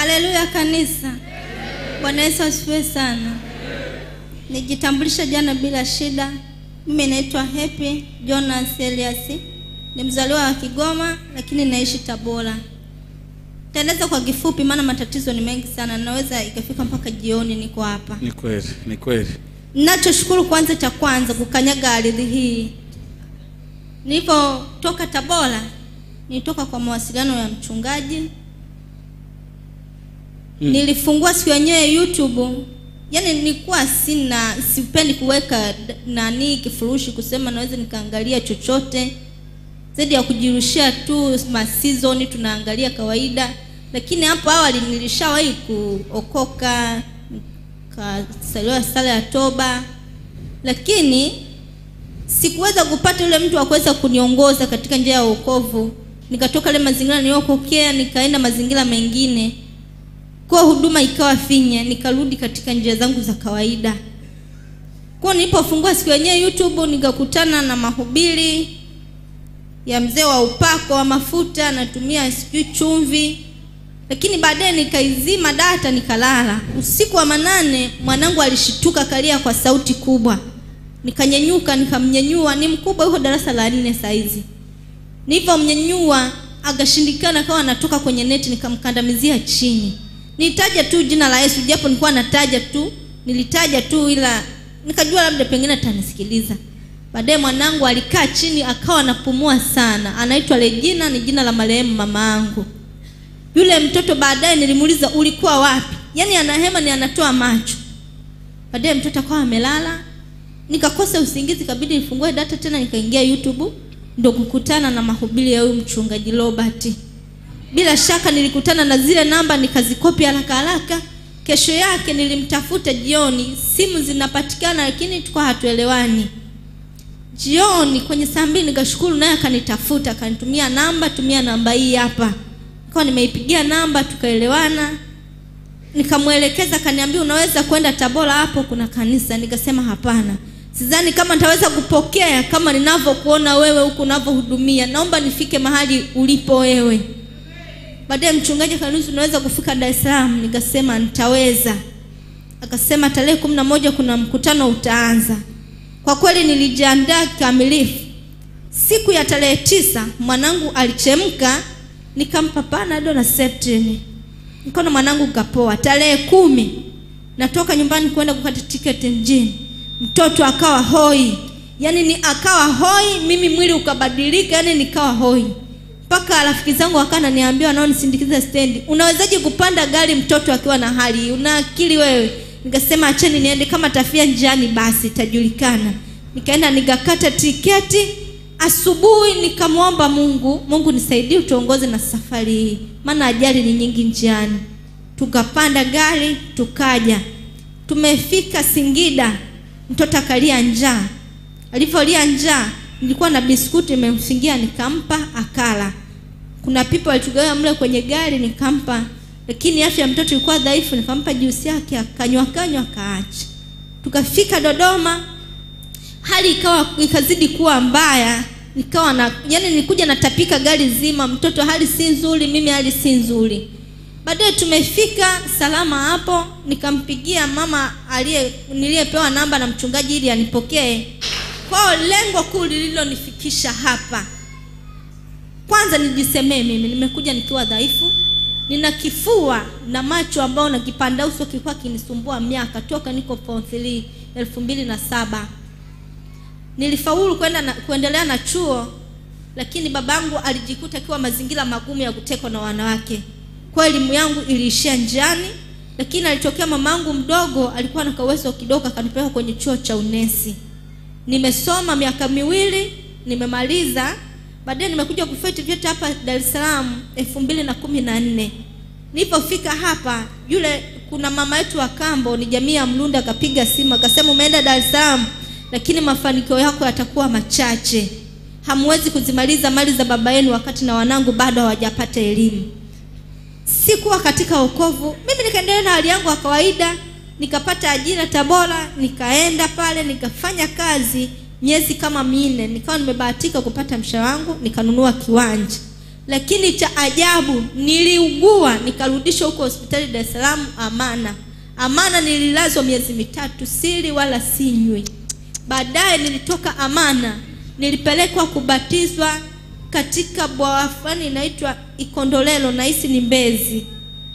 Haleluya kanisa. Bwana Yesu asifiwe sana. Nijitambulisha jana bila shida. Mimi naitwa Happy Jonas Elias. Ni mzaliwa wa Kigoma lakini naishi Tabora. Taeleza kwa kifupi maana matatizo ni mengi sana. Naweza ikafika mpaka jioni niko hapa. Ni kweli, ni kweli. Ninachoshukuru kwanza cha kwanza kukanyaga ardhi hii. Nilipotoka Tabora, nilitoka kwa mawasiliano ya mchungaji. Nilifungua siku yenyewe YouTube. Yaani nilikuwa sina sipendi kuweka d- nani kifurushi kusema naweza nikaangalia chochote zaidi ya kujirushia tu ma season tunaangalia kawaida, lakini hapo awali nilishawahi kuokoka nikasaliwa sala ya toba, lakini sikuweza kupata yule mtu wa kuweza kuniongoza katika njia ya wokovu. Nikatoka ile mazingira niliyokokea nikaenda mazingira mengine, kwa huduma ikawa finya, nikarudi katika njia zangu za kawaida. Kwa nilipofungua siku yenyewe YouTube nikakutana na mahubiri ya mzee wa upako wa mafuta anatumia sijui chumvi, lakini baadaye nikaizima data nikalala. Usiku wa manane mwanangu alishituka kalia kwa sauti kubwa, nikanyanyuka nikamnyanyua, ni mkubwa, yuko darasa la nne saizi. Nilipomnyanyua akashindikana, akawa anatoka kwenye neti, nikamkandamizia chini. Nilitaja tu jina la Yesu, japo nilikuwa nataja tu, nilitaja tu, ila nikajua labda pengine atanisikiliza. Baadaye mwanangu alikaa chini akawa anapumua sana. Anaitwa Regina, ni jina la marehemu mama yangu. Yule mtoto baadaye nilimuuliza ulikuwa wapi? Yaani anahema ni anatoa macho. Baadaye mtoto akawa amelala. Nikakosa usingizi, kabidi nifungue data tena nikaingia YouTube ndo kukutana na mahubiri ya huyu mchungaji Robert. Bila shaka nilikutana na zile namba nikazikopi haraka haraka. Kesho yake nilimtafuta jioni, simu zinapatikana lakini tulikuwa hatuelewani jioni kwenye saa mbili nikashukuru naye akanitafuta akanitumia namba tumia namba hii hapa nikawa nimeipigia namba tukaelewana nikamwelekeza akaniambia unaweza kwenda tabora hapo kuna kanisa nikasema hapana sidhani kama nitaweza kupokea kama ninavyokuona wewe huku unavyohudumia naomba nifike mahali ulipo wewe baadaye mchungaji akaniuliza unaweza kufika dar es salaam nikasema nitaweza akasema tarehe kumi na moja kuna mkutano utaanza kwa kweli nilijiandaa kikamilifu. Siku ya tarehe tisa mwanangu alichemka, nikampa panado na septini, nikaona mwanangu kapoa. Tarehe kumi natoka nyumbani kwenda kukata tiketi mjini, mtoto akawa hoi, yaani ni akawa hoi, mimi mwili ukabadilika, yaani nikawa hoi mpaka rafiki zangu wakawa naniambia wanaonisindikiza stendi, unawezaje kupanda gari mtoto akiwa na hali hii? Una akili wewe? Nikasema acheni niende, kama tafia njiani basi itajulikana. Nikaenda nikakata tiketi asubuhi, nikamwomba Mungu, Mungu nisaidie, utuongoze na safari hii, maana ajali ni nyingi njiani. Tukapanda gari tukaja, tumefika Singida, mtoto akalia njaa. Alivyolia njaa, nilikuwa na biskuti nimemfingia, nikampa akala. Kuna pipo alitugawa mle kwenye gari, nikampa lakini afya ya mtoto ilikuwa dhaifu, nikampa juisi yake akanywa kanywa akaacha. Tukafika Dodoma, hali ikawa ikazidi kuwa mbaya, nikawa na yani, nilikuja natapika gari zima, mtoto hali si nzuri, mimi hali si nzuri. Baadaye tumefika salama hapo, nikampigia mama aliye niliyepewa namba na mchungaji ili anipokee. Kwao lengo kuu lililonifikisha hapa, kwanza nijisemee mimi, nimekuja nikiwa dhaifu, nina kifua na macho ambao na kipanda uso kilikuwa kinisumbua miaka toka niko form 3 elfu mbili na saba nilifaulu kwenda na, kuendelea na chuo lakini babangu alijikuta akiwa mazingira magumu ya kutekwa na wanawake kwa elimu yangu iliishia njiani lakini alitokea mamangu mdogo alikuwa na kauwezo kidogo akanipeleka kwenye chuo cha unesi nimesoma miaka miwili nimemaliza baadaye nimekuja kufeti vyote hapa Dar es Salaam elfu mbili na kumi na nne nilipofika hapa yule kuna mama yetu wa kambo ni jamii ya Mlunda akapiga simu akasema umeenda Dar es Salaam lakini mafanikio yako yatakuwa machache hamwezi kuzimaliza mali za baba yenu wakati na wanangu bado hawajapata elimu sikuwa katika wokovu mimi nikaendelea na hali yangu ya kawaida nikapata ajira tabora nikaenda pale nikafanya kazi miezi kama minne nikawa nimebahatika kupata mshahara wangu nikanunua kiwanja lakini cha ajabu niliugua nikarudishwa huko hospitali Dar es Salaam Amana. Amana nililazwa miezi mitatu, sili wala sinywi. Baadaye nilitoka Amana, nilipelekwa kubatizwa katika bwawa fulani inaitwa Ikondolelo, nahisi ni Mbezi.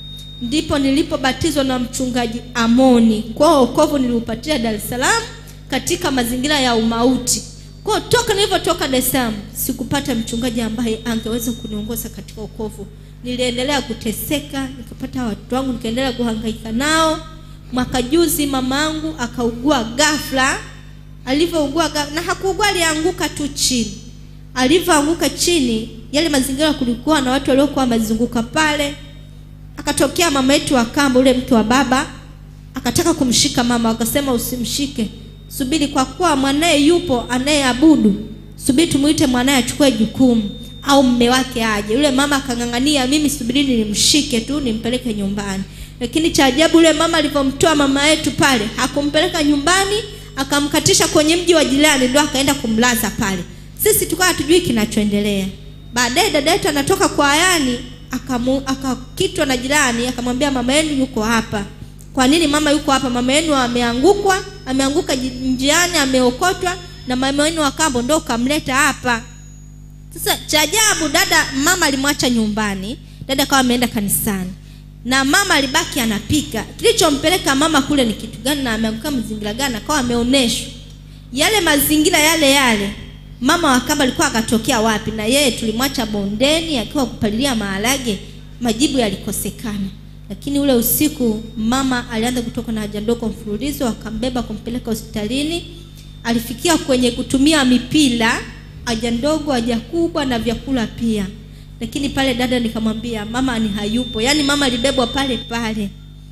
Ndipo nilipobatizwa na mchungaji Amoni. Kwa hiyo wokovu niliupatia Dar es Salaam katika mazingira ya umauti. Kwa hiyo toka nilivyotoka Dar es Salaam sikupata mchungaji ambaye angeweza kuniongoza katika wokovu. Niliendelea kuteseka, nikapata watoto wangu, nikaendelea kuhangaika nao. Mwaka juzi mamangu akaugua ghafla. Alivyougua ghafla, na hakuugua, alianguka tu chini. Alivyoanguka chini, yale mazingira kulikuwa na watu waliokuwa wamezunguka pale. Akatokea mama yetu wa kambo, ule mke wa baba, akataka kumshika mama, akasema usimshike subiri kwa kuwa mwanaye yupo anayeabudu, subiri tumuite mwanaye achukue jukumu au mme wake aje. Yule mama akang'ang'ania, mimi subirini nimshike tu nimpeleke nyumbani. Lakini cha ajabu, yule mama alivyomtoa mama yetu pale, hakumpeleka nyumbani, akamkatisha kwenye mji wa jirani, ndio akaenda kumlaza pale. Sisi tukawa hatujui kinachoendelea. Baadaye dada yetu anatoka kwa ayani, akamu- akakitwa na jirani, akamwambia mama yenu yuko hapa. Kwa nini mama yuko hapa? Mama yenu ameangukwa, ameanguka ji- njiani, ameokotwa na mama yenu wa kambo ndio kamleta hapa. Sasa cha ajabu, dada mama alimwacha nyumbani, dada akawa ameenda kanisani na mama alibaki anapika. Kilichompeleka mama kule ni kitu gani na ameanguka mazingira gani? Akawa ameoneshwa yale mazingira yale yale. Mama wa kamba alikuwa akatokea wapi? Na yeye tulimwacha bondeni akiwa kupalilia maharage, majibu yalikosekana. Lakini ule usiku mama alianza kutoka na haja ndogo mfululizo, akambeba kumpeleka hospitalini. Alifikia kwenye kutumia mipira, haja ndogo, haja kubwa na vyakula pia. Lakini pale dada nikamwambia mama ni hayupo, yaani mama alibebwa pale pale.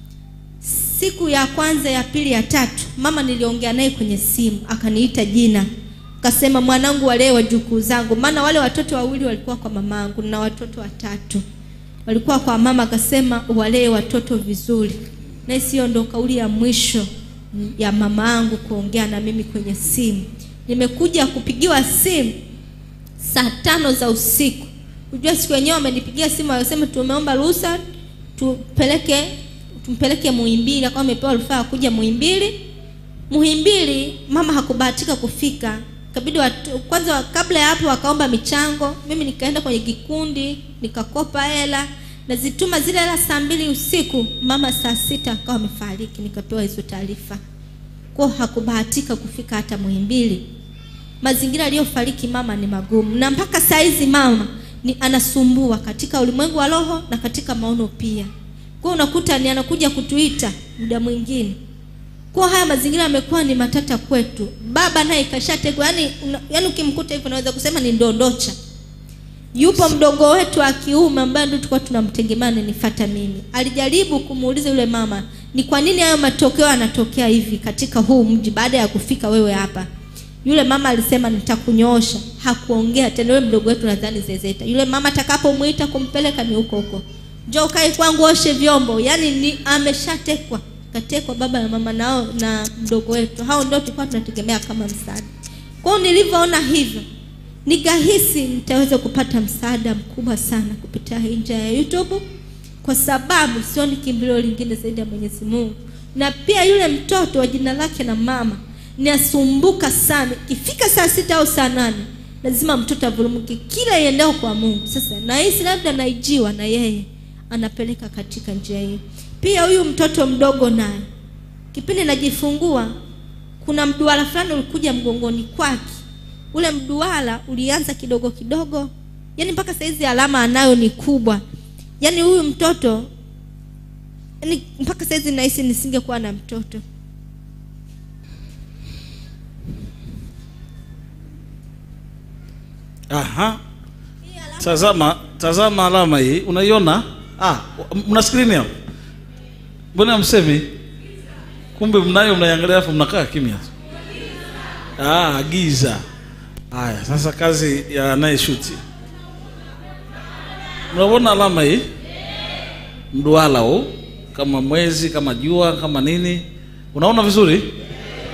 Siku ya kwanza, ya pili, ya tatu, mama niliongea naye kwenye simu, akaniita jina, akasema mwanangu, walee wajukuu zangu, maana wale watoto wawili walikuwa kwa mamangu na watoto watatu walikuwa kwa mama, akasema walee watoto vizuri. Na hiyo ndo kauli ya mwisho ya mama yangu kuongea na mimi kwenye simu. Nimekuja kupigiwa simu saa tano za usiku. Unajua siku yenyewe wamenipigia simu wakasema tumeomba ruhusa tupeleke tumpeleke Muhimbili, akawa amepewa rufaa kuja Muhimbili. Muhimbili mama hakubahatika kufika, kabidi watu, kwanza kabla ya hapo wakaomba michango. Mimi nikaenda kwenye kikundi nikakopa hela nazituma zile hela saa mbili usiku. Mama saa sita akawa amefariki, nikapewa hizo taarifa. Kwa hakubahatika kufika hata Muhimbili. Mazingira aliyofariki mama ni magumu, na mpaka saa hizi mama ni anasumbua katika ulimwengu wa roho na katika maono pia. Kwa unakuta ni anakuja kutuita muda mwingine. Kwa haya mazingira yamekuwa ni matata kwetu. Baba naye kashategwa, yani yani ukimkuta hivyo unaweza kusema ni ndondocha. Yupo mdogo wetu wa kiume ambaye ndio tulikuwa tunamtegemea nifuata mimi. Alijaribu kumuuliza yule mama, ni kwa nini hayo matokeo yanatokea hivi katika huu mji baada ya kufika wewe hapa? Yule mama alisema nitakunyoosha. Hakuongea tena. Yule mdogo wetu nadhani zezeta. Yule mama atakapomuita kumpeleka ni huko huko. Njoo kae kwangu oshe vyombo. Yaani ni ameshatekwa. Katekwa baba na mama nao na mdogo wetu. Hao ndio tulikuwa tunategemea kama msaada. Kwa hiyo nilivyoona hivyo, nikahisi nitaweza kupata msaada mkubwa sana kupitia hii njia ya YouTube kwa sababu sioni kimbilio lingine zaidi ya Mwenyezi Mungu. Na pia yule mtoto wa jina lake na mama ni asumbuka sana. Ikifika saa sita au saa nane lazima mtoto avurumuke kila iendao kwa Mungu. Sasa nahisi labda naijiwa na yeye anapeleka katika njia hiyo. Pia huyu mtoto mdogo naye, kipindi najifungua, kuna mduara fulani ulikuja mgongoni kwake. Ule mduara ulianza kidogo kidogo, yaani mpaka saizi alama anayo ni kubwa. Yaani huyu mtoto yaani mpaka saizi nahisi nisingekuwa na mtoto. Aha. Tazama, tazama alama hii, unaiona? Ah, mna screen hapo? Mbona msemi? Kumbe mnayo mnaiangalia afu mnakaa kimya tu. Ah, giza. Haya, sasa kazi ya anayeshuti. Mnaona alama hii? Mduara huu kama mwezi, kama jua, kama nini? Unaona vizuri?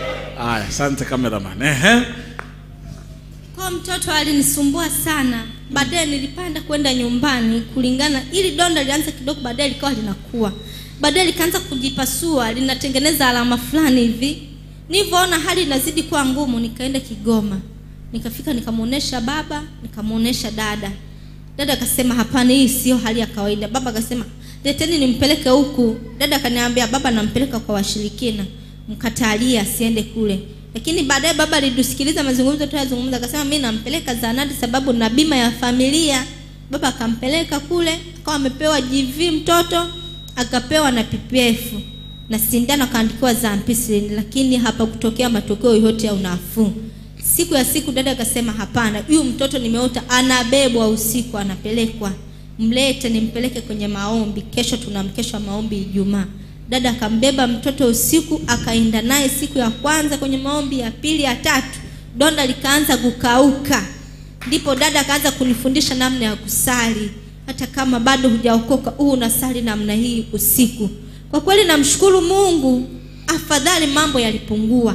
Haya, asante cameraman. Ehe. Kwa mtoto alinisumbua sana, baadaye nilipanda kwenda nyumbani kulingana ili donda lianze kidogo baadaye likawa linakuwa baadaye likaanza kujipasua linatengeneza alama fulani hivi nilivyoona hali inazidi kuwa ngumu nikaenda kigoma nikafika nikamwonyesha baba nikamwonyesha dada dada akasema hapana hii sio hali ya kawaida baba akasema leteni nimpeleke huku dada akaniambia baba nampeleka kwa washirikina mkatalie asiende kule lakini baadaye baba alidusikiliza mazungumzo tuyazungumza akasema mi nampeleka zanati sababu na bima ya familia baba akampeleka kule akawa amepewa gv mtoto akapewa na ppf na sindano akaandikiwa za ampicillin lakini hapakutokea matokeo yoyote ya unafuu siku ya siku dada akasema hapana huyu mtoto nimeota anabebwa usiku anapelekwa mlete nimpeleke kwenye maombi kesho tuna mkesho wa maombi ijumaa dada akambeba mtoto usiku akaenda naye siku ya kwanza kwenye maombi ya pili ya tatu donda likaanza kukauka ndipo dada akaanza kunifundisha namna ya kusali hata kama bado hujaokoka huu unasali namna hii usiku kwa kweli namshukuru mungu afadhali mambo yalipungua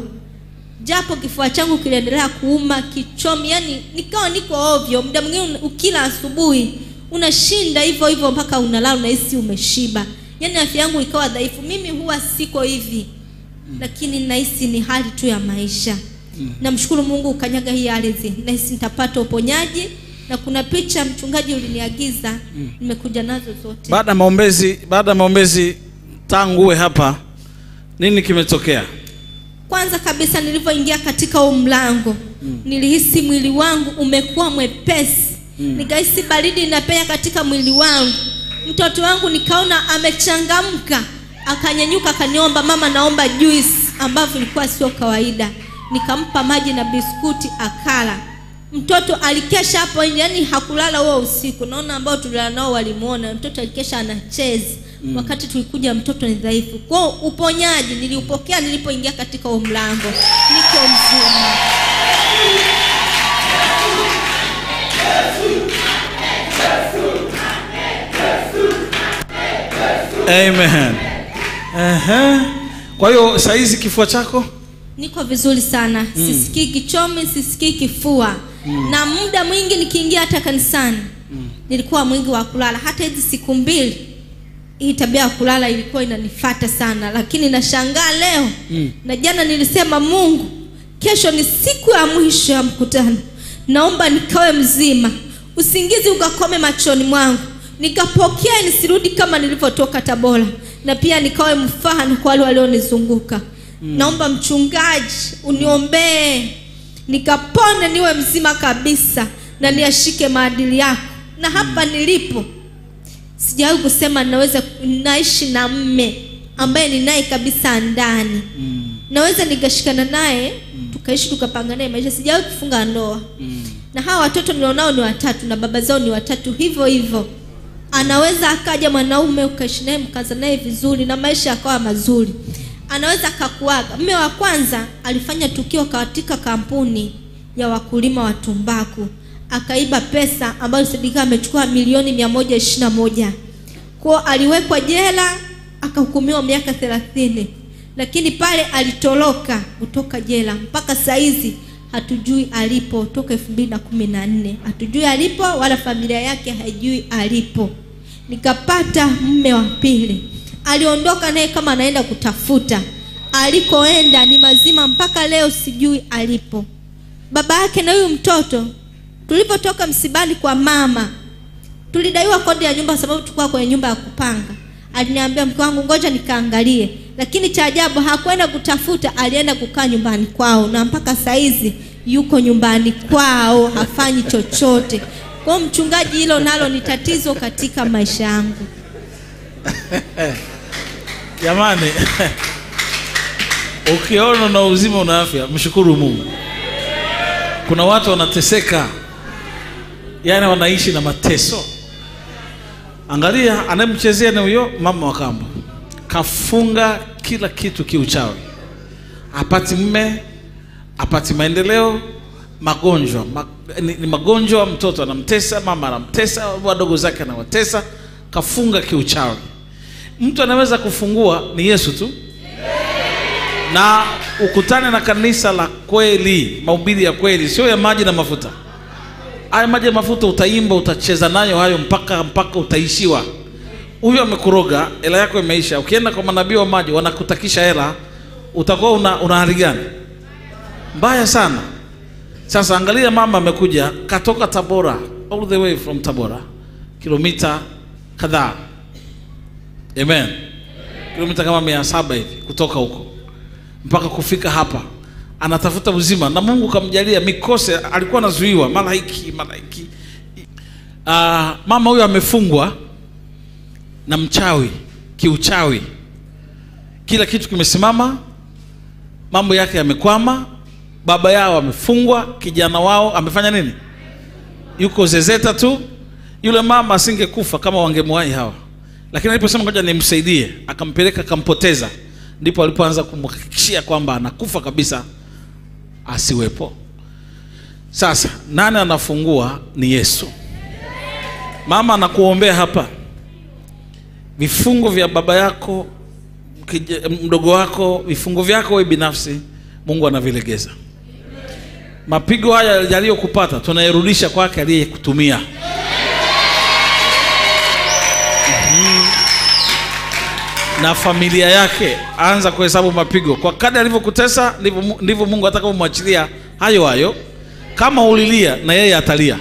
japo kifua changu kiliendelea kuuma kichomi yani nikawa niko ovyo muda mwingine ukila asubuhi unashinda hivyo hivyo mpaka unalala unahisi umeshiba yani afya yangu ikawa dhaifu mimi huwa siko hivi lakini nahisi ni hali tu ya maisha namshukuru mungu ukanyaga hii ardhi nahisi nitapata uponyaji na kuna picha mchungaji uliniagiza nimekuja nazo zote baada ya maombezi baada ya maombezi tangu uwe hapa nini kimetokea kwanza kabisa nilivyoingia katika huu mlango mm. nilihisi mwili wangu umekuwa mwepesi mm. nikahisi baridi inapenya katika mwili wangu mtoto wangu nikaona amechangamka akanyanyuka akaniomba mama naomba juice ambavyo ilikuwa sio kawaida nikampa maji na biskuti akala mtoto alikesha hapo nje yani hakulala huo usiku naona ambao tulilala nao walimuona mtoto alikesha anacheza mm. wakati tulikuja mtoto ni dhaifu kwao uponyaji niliupokea nilipoingia katika huo mlango niko mzima amen Ehe. kwa hiyo saizi kifua chako niko vizuri sana mm. sisikii kichomi sisikii kifua mm. na muda mwingi nikiingia hata kanisani mm. nilikuwa mwingi wa kulala hata hizi siku mbili hii tabia ya kulala ilikuwa inanifata sana lakini nashangaa leo mm. na jana nilisema mungu kesho ni siku ya mwisho ya mkutano naomba nikawe mzima usingizi ukakome machoni mwangu nikapokea nisirudi kama nilivyotoka tabora na pia nikawe mfano kwa wale walionizunguka mm. naomba mchungaji uniombee nikapone niwe mzima kabisa na niashike maadili yako na hapa mm. nilipo sijawahi kusema naweza naishi na mme ambaye ni naye kabisa ndani mm. naweza nikashikana naye mm. tukaishi tukapanga naye maisha sijawahi kufunga ndoa mm. na hawa watoto nilionao ni watatu na baba zao ni watatu hivyo hivyo anaweza akaja mwanaume ukaishi naye mkaza naye vizuri na maisha yakawa mazuri anaweza akakuaga mme wa kwanza alifanya tukio katika kampuni ya wakulima wa tumbaku akaiba pesa ambayo Sidika amechukua milioni mia moja ishirini na moja kwao aliwekwa jela akahukumiwa miaka thelathini lakini pale alitoroka kutoka jela mpaka saizi hatujui alipo toka elfu mbili na kumi na nne hatujui alipo wala familia yake haijui alipo nikapata mme wa pili aliondoka naye kama anaenda kutafuta alikoenda ni mazima mpaka leo sijui alipo baba yake na huyu mtoto tulipotoka msibani kwa mama tulidaiwa kodi ya nyumba kwa sababu tulikuwa kwenye nyumba ya kupanga aliniambia mke wangu ngoja nikaangalie lakini cha ajabu hakwenda kutafuta alienda kukaa nyumbani kwao na mpaka saizi yuko nyumbani kwao hafanyi chochote kwao mchungaji hilo nalo ni tatizo katika maisha yangu jamani ukiona na uzima una afya mshukuru mungu kuna watu wanateseka yaani wanaishi na mateso angalia anayemchezea ni huyo mama wa kambo kafunga kila kitu kiuchawi apati mme apati maendeleo magonjwa ma, ni, ni magonjwa mtoto anamtesa mama anamtesa wadogo zake anawatesa kafunga kiuchawi mtu anaweza kufungua ni yesu tu na ukutane na kanisa la kweli mahubiri ya kweli sio ya maji na mafuta haya maji ya mafuta utaimba utacheza nayo hayo mpaka mpaka utaishiwa huyo amekuroga hela yako imeisha ukienda kwa manabii wa maji wanakutakisha hela utakuwa una, una hali gani mbaya sana sasa angalia mama amekuja katoka tabora all the way from tabora kilomita kadhaa amen kilomita kama mia saba hivi kutoka huko mpaka kufika hapa anatafuta uzima na mungu kamjalia mikose alikuwa anazuiwa mara hiki mara hiki uh, mama huyo amefungwa na mchawi kiuchawi kila kitu kimesimama mambo yake yamekwama baba yao amefungwa kijana wao amefanya nini yuko zezeta tu yule mama asingekufa kama wangemwahi hawa lakini aliposema ngoja nimsaidie akampeleka akampoteza ndipo alipoanza kumhakikishia kwamba anakufa kabisa asiwepo sasa nani anafungua ni yesu mama anakuombea hapa vifungo vya baba yako kija- mdogo wako vifungo vyako wewe binafsi mungu anavilegeza mapigo haya yaliyokupata tunayarudisha kwake aliyekutumia Mhm. na familia yake anza kuhesabu mapigo kwa kadri alivyokutesa ndivyo Mu- ndivyo mungu atakavyomwachilia hayo hayo kama ulilia na yeye atalia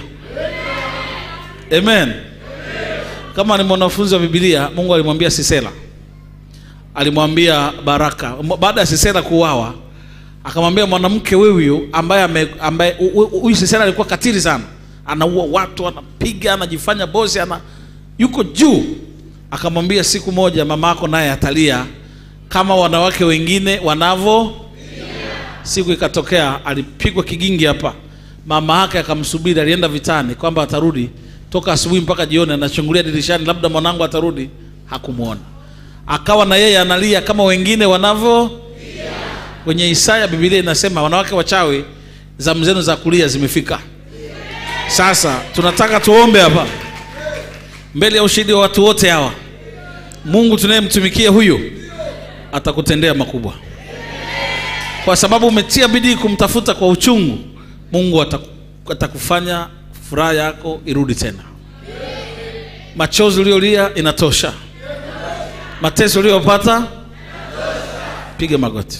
amen kama ni mwanafunzi wa bibilia mungu alimwambia sisera alimwambia baraka M- baada ya sisera kuuawa akamwambia mwanamke huyu ambaye ame- ambaye hu- hu- huyu sisera alikuwa katili sana anaua watu anapiga anajifanya bosi ana yuko juu akamwambia siku moja mama yako naye atalia kama wanawake wengine wanavyo siku ikatokea alipigwa kigingi hapa mama yake akamsubiri alienda vitani kwamba atarudi toka asubuhi mpaka jioni anachungulia dirishani labda mwanangu atarudi hakumwona akawa na yeye analia kama wengine wanavyo kwenye isaya bibilia inasema wanawake wachawi zamu zenu za kulia zimefika sasa tunataka tuombe hapa mbele ya ushahidi wa watu wote hawa mungu tunayemtumikia huyu atakutendea makubwa kwa sababu umetia bidii kumtafuta kwa uchungu mungu ataku- atakufanya furaha yako irudi tena machozi uliolia inatosha mateso uliyopata piga magoti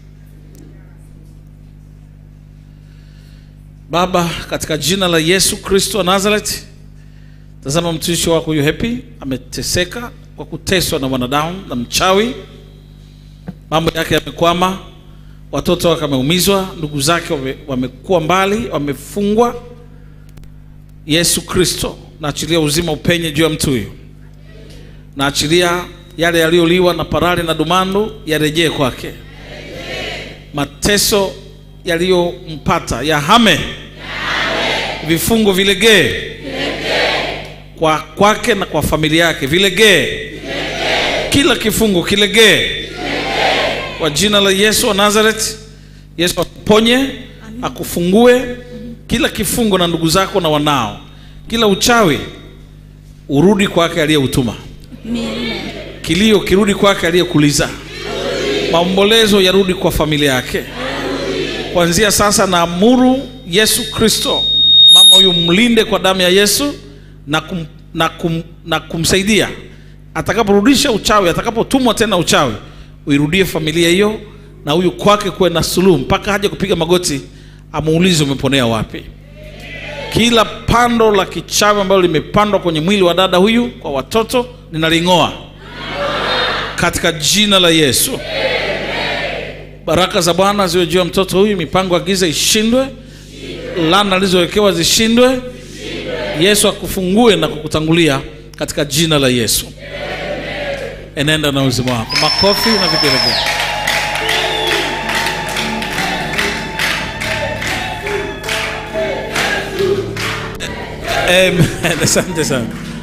baba katika jina la yesu kristo wa nazareti tazama mtumishi wako huyu hepi ameteseka kwa kuteswa na mwanadamu na mchawi mambo yake yamekwama watoto wake wameumizwa ndugu zake wame- wamekuwa mbali wamefungwa yesu kristo naachilia uzima upenye juu ya mtu huyu naachilia yale yaliyoliwa na parali na dumandu yarejee kwake mateso yaliyompata yahame vifungo vilegee kwa kwake na kwa familia yake vilegee kila kifungo kilegee kwa jina la yesu wa nazareth yesu akuponye akufungue kila kifungo na ndugu zako na wanao kila uchawi urudi kwake aliyeutuma Amen. kilio kirudi kwake aliyekuliza maombolezo yarudi kwa familia yake kuanzia sasa naamuru yesu kristo mama huyu mlinde kwa damu ya yesu na, kum, na, kum, na kumsaidia atakaporudisha uchawi atakapotumwa tena uchawi uirudie familia hiyo na huyu kwake kuwe na suluhu mpaka haja kupiga magoti amuulize umeponea wapi kila pando la kichawi ambalo limepandwa kwenye mwili wa dada huyu kwa watoto ninaling'oa katika jina la yesu baraka za bwana ziwe juu ya mtoto huyu mipango ya giza ishindwe lana alizowekewa zishindwe yesu akufungue na kukutangulia katika jina la yesu enenda na uzima wako makofi na vigelegele Amen. asante sana